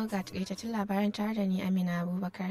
ga takaitattun labaran tare da ni Amina Abubakar.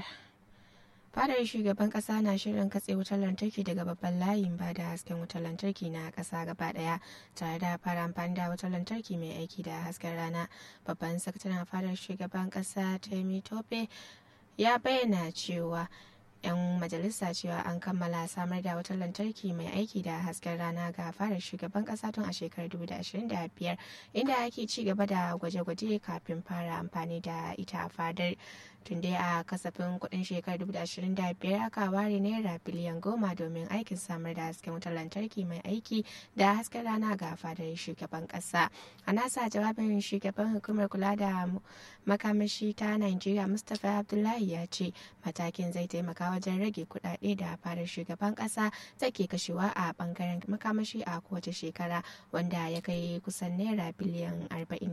Fadar shugaban kasa na shirin katse wutar lantarki daga babban layin ba da hasken wutar lantarki na kasa gaba daya tare da fara amfani da wutar lantarki mai aiki da hasken rana. Babban sakataren fadar shugaban kasa Temi Tope ya bayyana cewa 'yan majalisa cewa an kammala samar da wutar lantarki mai aiki da hasken rana ga fadar shugaban kasa tun a shekarar 2025 inda ake ci gaba da gwaje-gwaje kafin fara amfani da ita a fadar tun dai a kasafin kudin shekarar 2025 aka ware naira biliyan goma domin aikin samar da hasken wutar lantarki mai aiki da hasken rana ga fadar shugaban kasa a nasa jawabin shugaban hukumar kula da makamashi ta nigeria mustapha abdullahi ya ce matakin zai taimaka wajen rage kudade da fadar shugaban kasa take kashewa a bangaren makamashi a kowace shekara wanda ya kai kusan naira biliyan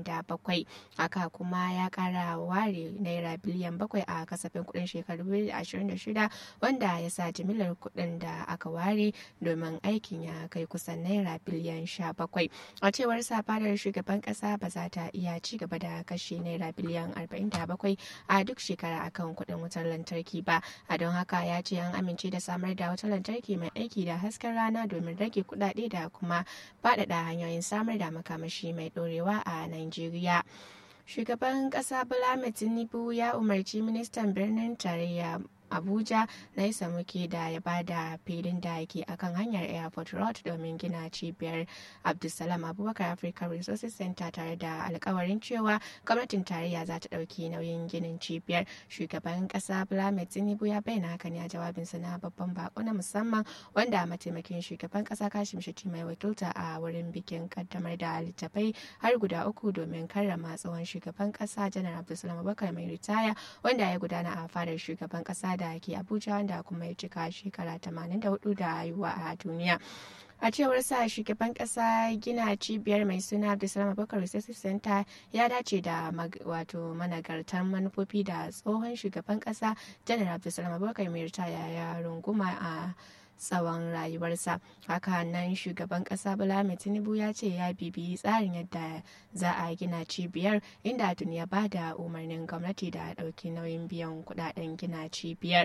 47 haka kuma ya kara ware naira biliyan bakwai a kasafin kudin shekaru 2026 wanda ya sa jimilar kudin da aka ware domin aikin ya kai kusan naira biliyan 17 a cewar fadar shugaban kasa ba za ta iya ci gaba da kashe naira biliyan 47 a duk shekara akan kudin wutar lantarki ba a don haka ya ce an amince da samar da wutar lantarki mai aiki da hasken rana domin rage kudade da kuma faɗaɗa hanyoyin samar da makamashi mai ɗorewa a Najeriya. shugaban kasa bola tinubu ya umarci ministan birnin tarayya abuja na isa muke da ya bada filin da yake akan hanyar airport road domin gina cibiyar abdulsalam abubakar african resources center tare da alkawarin cewa gwamnatin tarayya za ta ɗauki nauyin ginin cibiyar shugaban kasa bola tinubu ya bayyana haka ne a jawabinsa na babban bako na musamman wanda mataimakin shugaban kasa kashim shiti mai wakilta a wurin bikin kaddamar da littafai har guda uku domin karrama tsohon shugaban kasa janar abdulsalam abubakar mai ritaya wanda ya gudana a fadar shugaban kasa da ke abuja wanda kuma ya cika shekara 84 da haihuwa a duniya a cewar sa shugaban kasa gina cibiyar mai suna abdulsalam abubakar resources center ya dace da wato managartan manufofi da tsohon shugaban kasa janar abdulsalam abubakar mai ritaya ya runguma a tsawon rayuwarsa haka nan shugaban kasa bala tinubu ya ce ya bibiyi tsarin yadda za a gina cibiyar inda tuni ya ba da umarnin gwamnati da ɗauki nauyin biyan kudaden gina cibiyar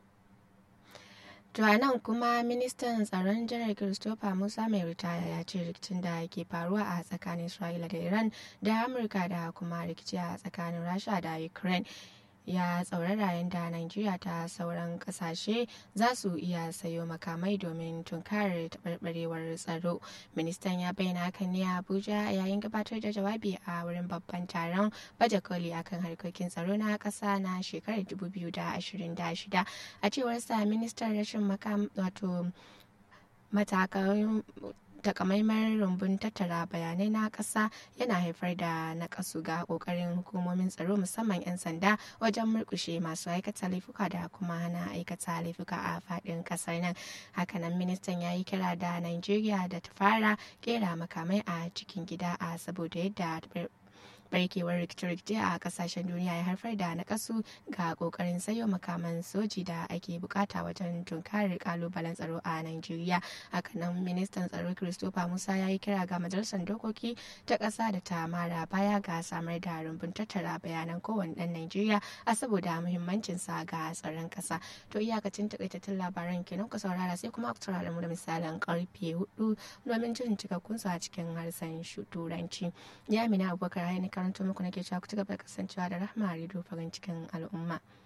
To a nan kuma ministan tsaron jiran Christopher Musa mai ritaya ya ce rikicin da ke faruwa a tsakanin Isra'ila da Iran da Amurka da kuma rikici a tsakanin Rasha da Ukraine ya tsaurara yadda Najeriya ta sauran kasashe za su iya sayo makamai domin tunkarar taɓarɓarewar tsaro. Ministan ya bayyana hakan ne a Abuja yayin gabatar da jawabi a wurin babban taron baje koli akan harkokin tsaro na ƙasa na shekarar 2026. A cewar sa ministan rashin makam wato matakan takamaiman rumbun tattara bayanai na ƙasa yana haifar da nakasu ga ƙoƙarin hukumomin tsaro musamman 'yan sanda wajen murkushe masu aikata laifuka da kuma hana aikata laifuka a faɗin ƙasar nan hakanan ministan ya yi kira da nigeria da ta fara kera makamai a cikin gida a saboda yadda barkewar rikice-rikice a kasashen duniya ya haifar da nakasu ga kokarin sayo makaman soji da ake bukata wajen tunkarar kalubalen tsaro a Najeriya. Hakanan ministan tsaro Christopher Musa ya yi kira ga majalisar dokoki ta ƙasa da ta mara baya ga samar da rumbun tattara bayanan kowane ɗan Najeriya a saboda muhimmancin sa ga tsaron ƙasa. To iyakacin takaitattun labaran kenan ku saurara sai kuma ku saurara mu da misalin karfe hudu domin jin cikakkun su a cikin harshen turanci. Ya mina Abubakar Hainika karanto muku nake cewa ku ci gaba da kasancewa da rahama a farin cikin al'umma.